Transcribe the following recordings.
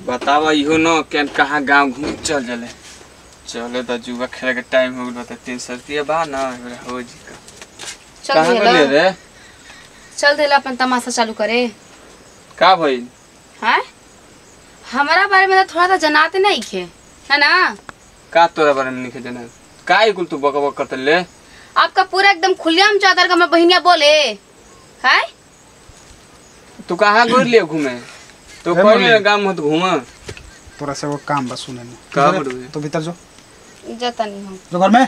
बतावा इहो न केन कहाँ गांव घूम चल जले चले त जुआ खेले के टाइम हो गइल बा तीन सौ रुपया बा न एबरा हो जी का चल कहाँ देला गेले रे चल देला अपन तमाशा चालू करे का भइल हैं हमारा बारे में तो थोड़ा सा जनाते नहीं खे है ना का तोरा बारे में लिखे देना का ही कुल तू बक बक करते ले आपका पूरा एकदम खुलेआम चादर का मैं बहनिया बोले है तू कहाँ गोर लिए घूमे तो ए, कोई मम्मी। गांव मत घूम तोरा से वो काम बा सुने में का तू बड़ुए? तो भीतर जो जता नहीं हम जो घर में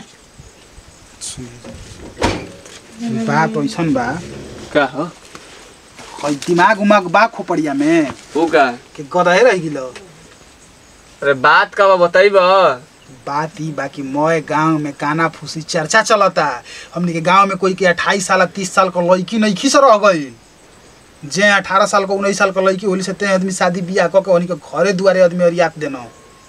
सुने बाप ऐसन बा का हो हई दिमाग उमाग बा खोपड़िया में ऊ का कि गदहे रह गिलो अरे बात का बा बताइब बात ई बाकी मोए गांव में काना फूसी चर्चा चलता हमनी के गांव में कोई के अट्ठाईस साल तीस साल का लड़की नहीं से रह गई जे अठारह साल का उन्नीस साल का लड़की होली से ते आदमी शादी बियाह कऽ के उन्हीं के घरे दुआरे आदमी अरियात देना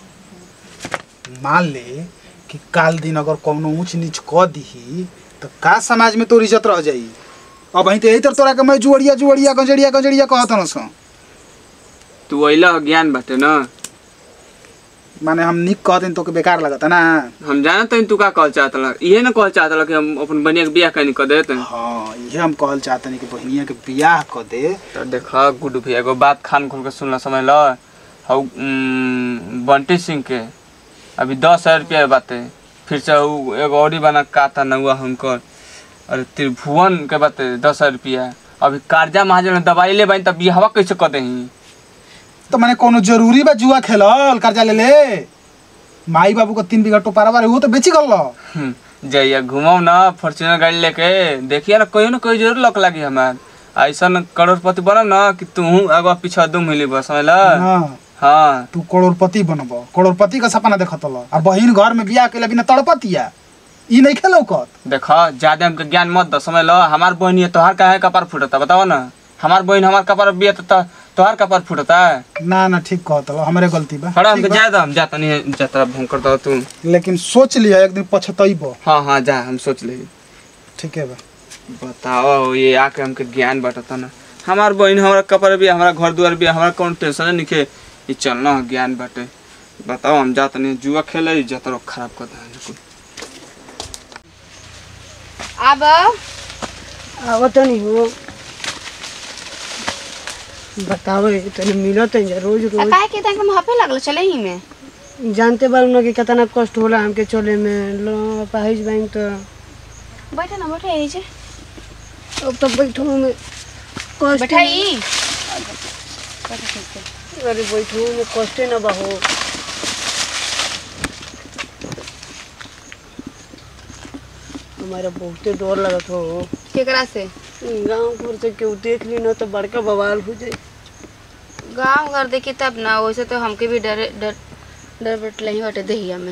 मान ले कि काल दिन अगर कौनो ऊंच नीच क दीही तो का समाज में तोर इज्जत रह जाई अब वहीं तो यही तर तोरा के मैं जुअड़िया जुअड़िया गंजड़िया गंजड़िया कहत न सो तू अइला हो ज्ञान बाटे न माने हम निक कहते तो के बेकार लगता ना हम जानत हई तू का कहल चाहत ला इहे न कहल चाहत ला कि हम अपन बनिया के बियाह कहीं कर देते हाँ ये हम कहल चाहते कि बहनिया के बियाह क दे तो देख गुड्डू भैया एगो बात खान खोल के सुनला समझ ल हौ उम, बंटी सिंह के अभी दस हजार रुपया बाते फिर से उ एगो औरी बना काता नौआ हुनकर अरे त्रिभुवन के बाते दस हजार रुपया अभी कर्जा महाजन ने दवाई ले बानी तब बियाहवा कैसे कर दही तो माने कोनो जरूरी बा जुआ खेलल कर्जा ले ले माई बाबू को तीन बीघा टोपारा बारे वो तो बेची गल हम्म, जइया घुमाऊ ना फॉर्च्यूनर गाड़ी लेके देखिए ना कोई ना कोई जरूर लक लागी हमार ऐसा करोड़पति बनब ना कि तू आगे पीछे दुम मिली बस समझ ल हाँ हाँ तू करोड़पति बनब करोड़पति का सपना देखत ल आ बहिन घर में बियाह के बिना तड़पतिया ई नहीं खेलो कत देख ज्यादा हमके ज्ञान मत दो समझ लो हमार बहन ये तोहार काहे कपार फूटता बताओ ना हमार बहन हमार कपार बिया तो तोहार कपार फूटता ना ना ठीक कहत ल हमरे गलती बा खड़ा हमके ठीक बा। जा दो हम जाता नहीं जाता भूख दो तू लेकिन सोच लिया एक दिन पछतैब हाँ हाँ जा हम सोच ले ठीक है बा बताओ ये आके हमके ज्ञान बटता ना हमार बहन हमारा कपार भी हमारा घर द्वार भी हमारा कौन टेंशन नहीं खे ये चलना है ज्ञान बाटे बताओ हम जाता नहीं जुआ खेले जाता रहो खराब कर दे अब आवत नहीं हो बताओ तनी मिलत है रोज रोज काहे के तक हम हपे लगल चले ही में जानते बार ना कि कितना कष्ट होला हमके चले में लो पाहिज बैंक तो बैठे ना बैठे यही जे अब तो बैठो में कष्ट बैठाई अरे बैठो में कष्ट न बहो हमारा बहुते डर लगत हो केकरा से गाँव घर से केहू देख ली ना तो बड़का बवाल हो जाए गांव घर देखी तब ना वैसे तो हमके भी डर डर डर बैठले ही बटे दहिया में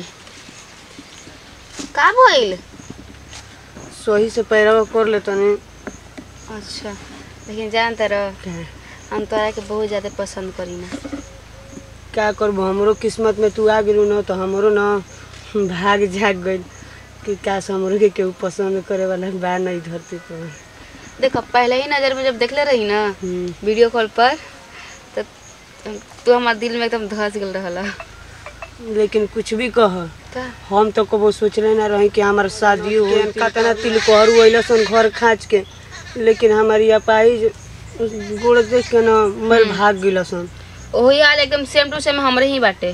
का भइल सही से पैरवा कर ले तनी अच्छा लेकिन जानते रह हम तोरा के बहुत ज्यादा पसंद करी ना क्या करबो हमरो किस्मत में तू आ गेलू न तो हमरो न भाग जाग गइल कि काश हमरो के केहू पसंद करे वाला बा नहीं धरती पर देखो पहले ही नजर में जब देखले रही ना हम्म, वीडियो कॉल पर तो तू हमारे दिल में एकदम धस गेल रहला लेकिन कुछ भी कह का हम तो कबो सोचले ना रही कि हमार शादी हो कतना तिल कोहरू अइला सन घर खाँच के लेकिन हमारी अपाई गोड़ देख के न मर भाग गिला सन वही हाल एकदम सेम टू सेम हमरे ही बाटे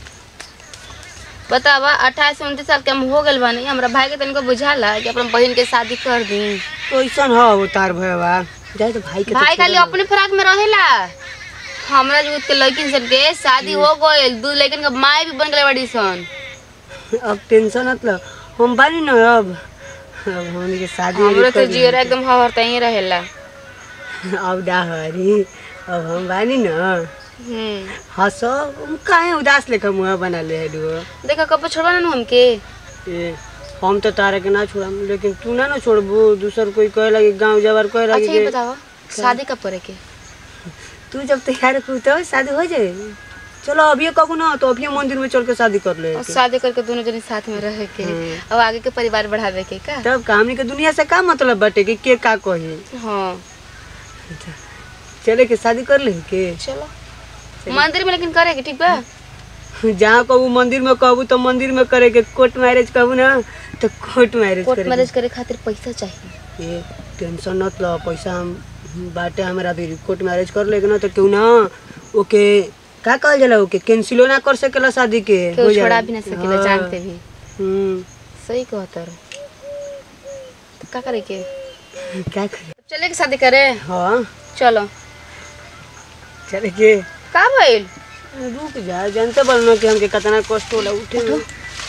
बतावा अट्ठाईस से उनतीस साल के हम हो गए बानी हमरा भाई के तनिको बुझाला कि अपन बहन के शादी कर दी तो ऐसा ह उतार भयवा जाए तो भाई के तो भाई खाली छोड़ो अपने फराक में रहेला हमरा जो के लड़किन सब के शादी हो गइल दू लड़किन के माई भी बन गए बड़ी सन ना। अब टेंशन मतलब हम बानी न अब अब हमनी के शादी हमरो तो कर ली। जियर एकदम हवरता ही रहेला अब डाहरी अब हम बानी न हम्म हंस काहे उदास लेकर मुँह बना ले है डुओ देखा कब छोड़वा ना हमके ए हम तो तारा के ना छोड़म लेकिन तू ना ना छोड़बू दूसर कोई कहे लगी गांव जबर कहे लगी अच्छा ये कि बताओ शादी कब करे के तू जब तैयार हो तो शादी हो जाए चलो अभी कबू ना तो अभी मंदिर में चल के शादी कर ले और शादी करके दोनों जने साथ में रह के अब आगे के परिवार बढ़ावे के का तब कहानी के दुनिया से का मतलब बटे कि के का कही हाँ चले के शादी कर ले के चलो मंदिर में लेकिन करे के ठीक बा जहाँ कहू मंदिर में कहू तो मंदिर में करे के कोर्ट मैरिज कहू ना तो कोर्ट मैरिज कोर्ट करे मैरिज करे खातिर पैसा चाहिए ये टेंशन मत लो पैसा हम बाटे हमारा भी कोर्ट मैरिज कर लेगा ना तो क्यों ना ओके का कहल जाला ओके कैंसिलो ना कर सकेला शादी के केहू हो जाला। छोड़ा भी ना सकेला हाँ। जानते भी हम्म, सही कहता रे तो का करे के क्या करे चले के शादी करे हाँ चलो चले के का भइल रुक जा जानते बोल ना कि हमके कितना कष्ट होला उठे में।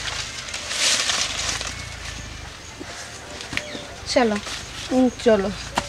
चलो हम्म, चलो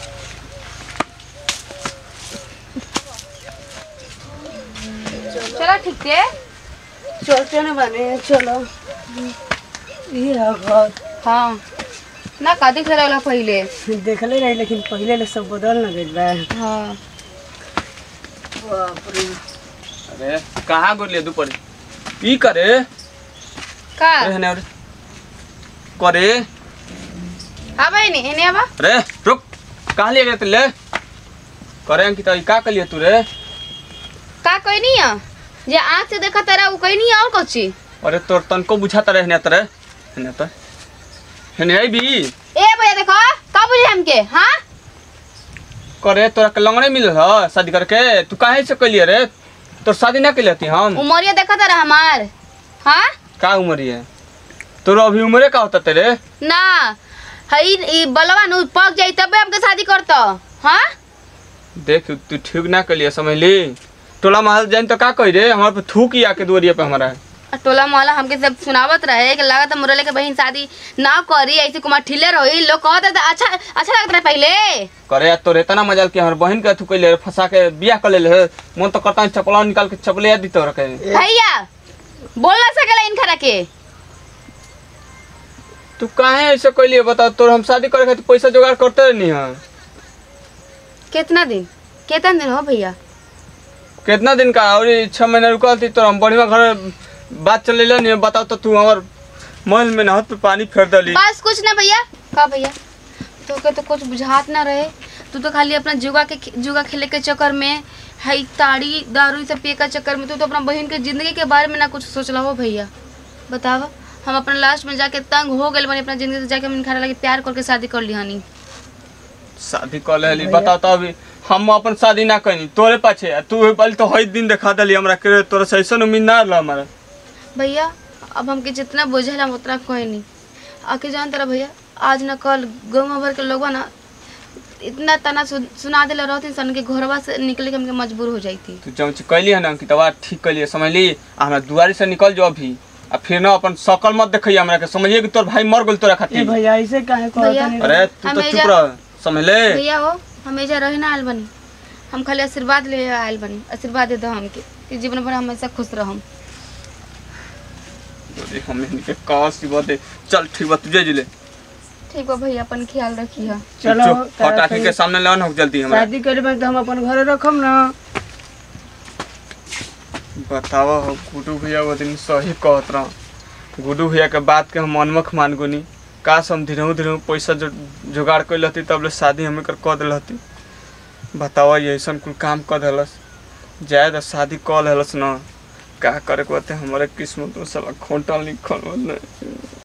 चलो ठीक है चलते ना बने चलो ये है घर हाँ ना का दिख रहा पहले देखले रही लेकिन पहले ले सब बदल ना गइल बा हाँ बाप रे अरे कहाँ गोलिए दुपरी ई करे का अरे हेने अरे करे हाँ भाई नहीं इन्हें आवा अरे रुक कहाँ ले गए ले करे अंकिता ई का कलिए तू रे का कोई नहीं है जे आँख से देखा तेरा वो कोई नहीं है और कुछ अरे तोर तनको बुझाता रहे हेने तरे हेने तो हेने आई भी ए भैया देखो का बुझे हमके हाँ करे तोरा के लंगड़े मिल ह शादी करके तू काहे से कलिए रे तोर शादी ना कलिए थी हम उमरिया देखा तेरा हमार हाँ का उम्र है तोर अभी उम्रे का होता तेरे ना हई ई बलवा नु पक जाई तबे हमके शादी करतो हाँ देख तू ठीक ना कलिए समझ ली टोला महल जाइन तो का कही रे हमारे पे थूक ही आके दुआरिया पे हमारा आ टोला मोहल्ला हमके सब सुनावत रहे कि लागत मुरले के बहन शादी ना करी ऐसे कुमार ठिले रही लोग कहते थे अच्छा अच्छा लगता रहे पहले करे यार तोर इतना मजाल कि हमारे बहन के थू कैले रे, फंसा के बियाह कर ले मन तो करता चपला निकाल के चपले दी तोरा के भैया बोल ना सकेला इन खरा के तू काहे ऐसे कैलिए बता तोर हम शादी करे खातिर पैसा जुगाड़ करते नहीं है कितना दिन कितना दिन हो भैया कितना दिन का और ये छह महीना रुकल थी तो हम बढ़िया घर बात चले नहीं बताओ तो तू हमार महल में नहत पे पानी फेर दली बस कुछ ना भैया का भैया तो के तो कुछ बुझात ना रहे तू तो खाली अपना जुगा के जुगा खेले के चक्कर में हई ताड़ी दारू सब पिए के चक्कर में तू तो अपना बहन के जिंदगी के बारे में ना कुछ सोचला हो भैया बतावा हम अपना लास्ट में जाके तंग हो गए बनी अपना जिंदगी से जाके हम खा लगे प्यार करके शादी कर ली हनी शादी कर ले बताओ तो अभी हम अपन शादी ना करी तोरे पाछे आ तू पहले तो हई दिन दिखा दली हमरा के तोरा से ऐसा उम्मीद ना रहा हमारा भैया अब हमके जितना बुझल हम उतना कोई नहीं आके जान तरह भैया आज ना कल गाँव भर के लोग ना इतना तना सु- सुना दिला रहती सन के घरवा से निकले के हमके मजबूर हो जाती तू जब कैली है ना कि तबा ठीक कैली समझ ली आ हमरा दुआरी से निकल जो अभी आ फिर ना अपन शकल मत देखिए हमरा के समझिए कि तोर भाई मर गेल तोरा ए खातिर भैया ऐसे काहे भैया। कहता नहीं अरे तू तो हमें चुप जा- रह समझ ले भैया हो हम एजा रहे ना आयल बनी हम खाली आशीर्वाद ले आयल बनी आशीर्वाद दे दो हमके कि जीवन भर हमेशा खुश रहम अरे हमें इनके कहाँ सी बात है चल ठीक बा तुझे जिले ठीक बा भैया अपन ख्याल रखिए चलो चुप हट आके के सामने लान हो जल्दी हमरा शादी करे में तो हम अपन घरे रखम ना बतावा हो गुडू भैया वो दिन सही कहत रहा गुडू भैया के बात के हम अनमख मान गुनी काश हम धीरे धीरे पैसा जो जुगाड़ कर लती तब ले शादी हमें कर कह दिलती बतावा ये ऐसा कुल काम कर दिलस जाए तो शादी कह दिलस ना का करे के होते हमारे किस्मत में साला खोटा लिखल हो